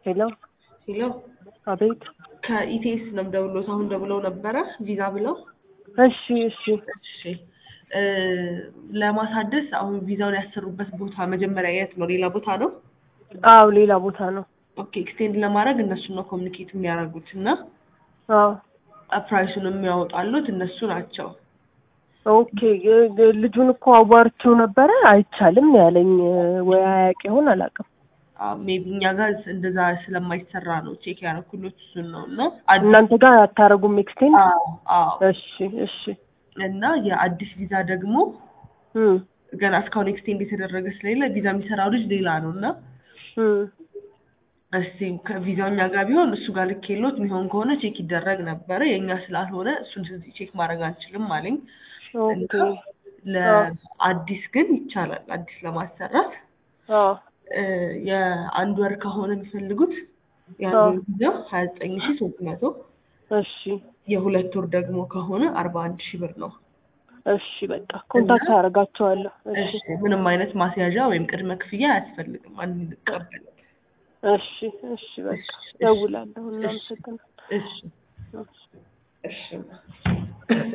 ሄሎ ሄሎ አቤት። ከኢቴስ ነው ደውሎት አሁን ደውለው ነበረ ቪዛ ብለው እሺ እሺ እሺ እ ለማሳደስ አሁን ቪዛውን ያሰሩበት ቦታ መጀመሪያ የት ነው? ሌላ ቦታ ነው? አዎ ሌላ ቦታ ነው። ኦኬ ኤክስቴንድ ለማድረግ እነሱን ነው ኮሚኒኬት የሚያደርጉት እና አዎ ፕራይሱን የሚያወጣሉት እነሱ ናቸው። ኦኬ ግ- ግ- ልጁን እኮ አዋርቼው ነበረ አይቻልም ነው ያለኝ። ወይ አያውቅ ይሆን አላውቅም። ሜቢ እኛ ጋር እንደዛ ስለማይሰራ ነው ቼክ ያደረኩሎት እሱን ነው እና አዲስ እናንተ ጋር አታረጉም ኤክስቴንድ? አዎ አዎ እሺ እሺ እና የአዲስ ቪዛ ደግሞ እም ገና እስካሁን ኤክስቴንድ የተደረገ ስለሌለ ቪዛ የሚሰራው ልጅ ሌላ ነው እና እም እስቲ ከቪዛው እኛ ጋር ቢሆን እሱ ጋር ልክ የሎት የሚሆን ከሆነ ቼክ ይደረግ ነበረ። የእኛ ስላልሆነ እሱን እዚህ ቼክ ማድረግ አንችልም አለኝ። ኦኬ እና ለአዲስ ግን ይቻላል። አዲስ ለማሰራት አዎ እ የአንድ ወር ከሆነ የሚፈልጉት አዎ። የአንድ ቪዛ ሀያ ዘጠኝ ሺ ሶስት መቶ እሺ የሁለት ወር ደግሞ ከሆነ አርባ አንድ ሺህ ብር ነው። እሺ በቃ ኮንታክት አደርጋቸዋለሁ። እሺ እሺ ምንም አይነት ማስያዣ ወይም ቅድመ ክፍያ አያስፈልግም። አንቀበል። እሺ እሺ በቃ ደውላለሁ። እናመሰግናለን። እሺ እሺ እሺ